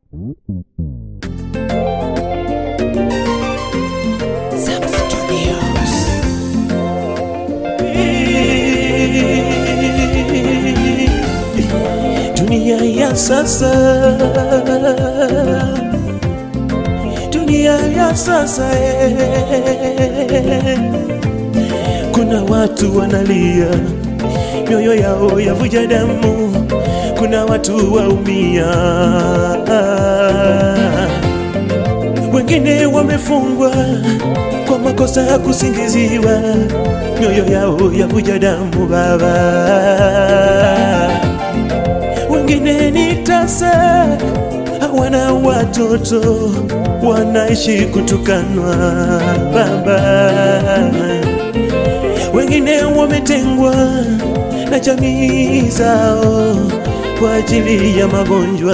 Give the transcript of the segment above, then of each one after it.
Dunia ya sasa, dunia ya sasa eh. Kuna watu wanalia, mioyo yao yavuja damu, kuna watu waumia, wengine wamefungwa kwa makosa ya kusingiziwa, mioyo yao yavuja damu Baba wengine ni tasa, hawana watoto, wanaishi kutukanwa Baba. Wengine wametengwa na jamii zao kwa ajili ya magonjwa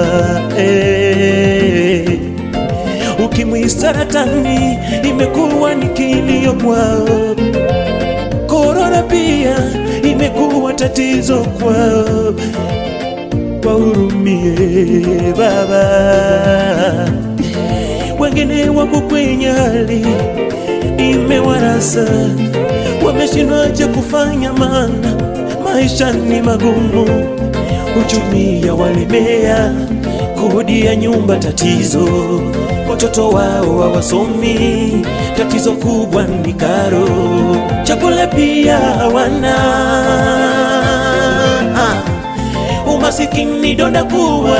eh. Ukimwi, saratani imekuwa ni kilio kwao, korona pia imekuwa tatizo kwao wahurumie Baba. Wengine wako kwenye hali imewarasa, wameshindwa cha kufanya, maana maisha ni magumu, uchumi ya walemea, kodi ya nyumba tatizo, watoto wao hawasomi, tatizo kubwa ni karo, chakula pia hawana umasikini donda kuwa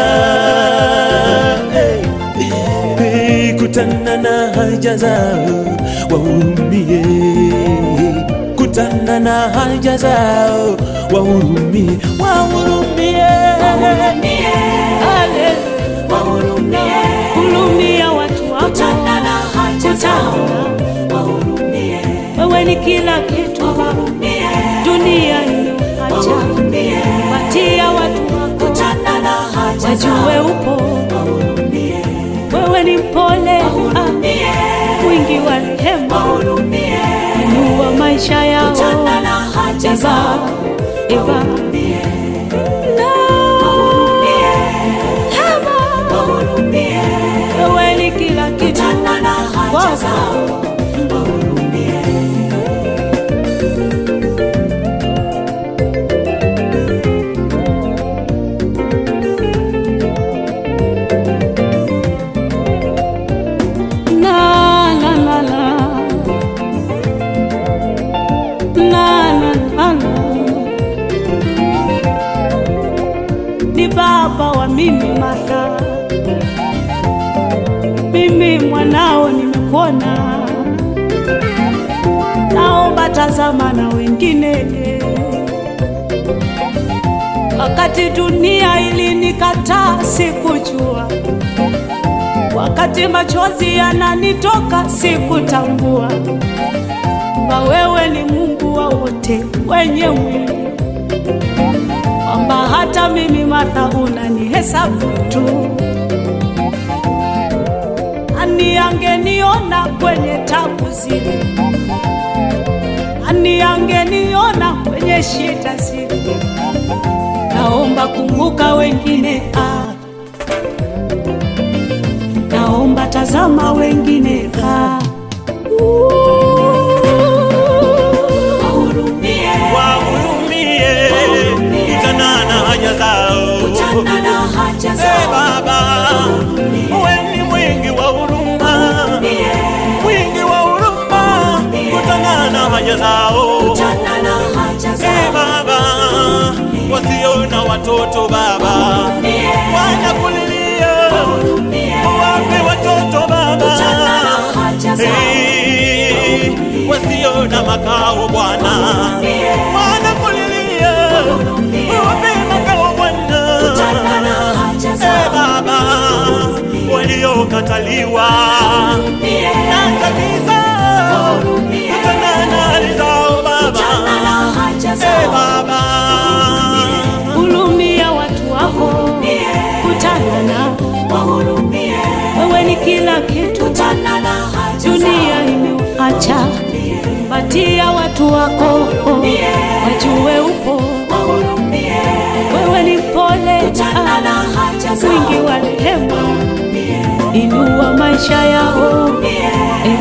hey, hey, kutana na haja zao wahurumie, kutana na haja zao wahurumie, wahurumie, Hurumia watu wako, wewe ni kila kitu, dunia imeacha patia watu wako, wajue upo, wewe ni mpole, ah, mwingi wa rehema, inua maisha yao Eva, Eva. Wewe ni kila kitu kwako. La, la, la, la. La, la, la, la. Ni baba wa mimi Martha, mimi mwanao nimekuona, naomba tazama na wengine. Wakati dunia ilinikataa sikujua wakati machozi yananitoka sikutambua kwamba wewe ni Mungu wa wote wenye mwili, kwamba hata mimi Martha unanihesabu tu. Ani angeniona kwenye tabu zile, ani angeniona kwenye shida zile. Naomba kumbuka wengine ah. Naomba tazama wengine ah. wahurumie, kutana na haja zao Eh, Baba, wewe ni mwingi wa huruma, mwingi wa huruma, kutana na haja zao Eh, Baba, wasio na watoto Baba, wanakulilia, wape watoto Baba, Eh, wasio na makao Bwana, wanakulilia, wape makao Bwana, Eh, Baba, waliokataliwa na kabisa, kutana na hali zao Baba, Eh, Baba. Hurumia watu wako, kutana nao, wewe ni kila kitu, dunia imeuacha, patia watu wako, wajue upo, wewe ni mpole, ah, mwingi wa rehema maisha yao. E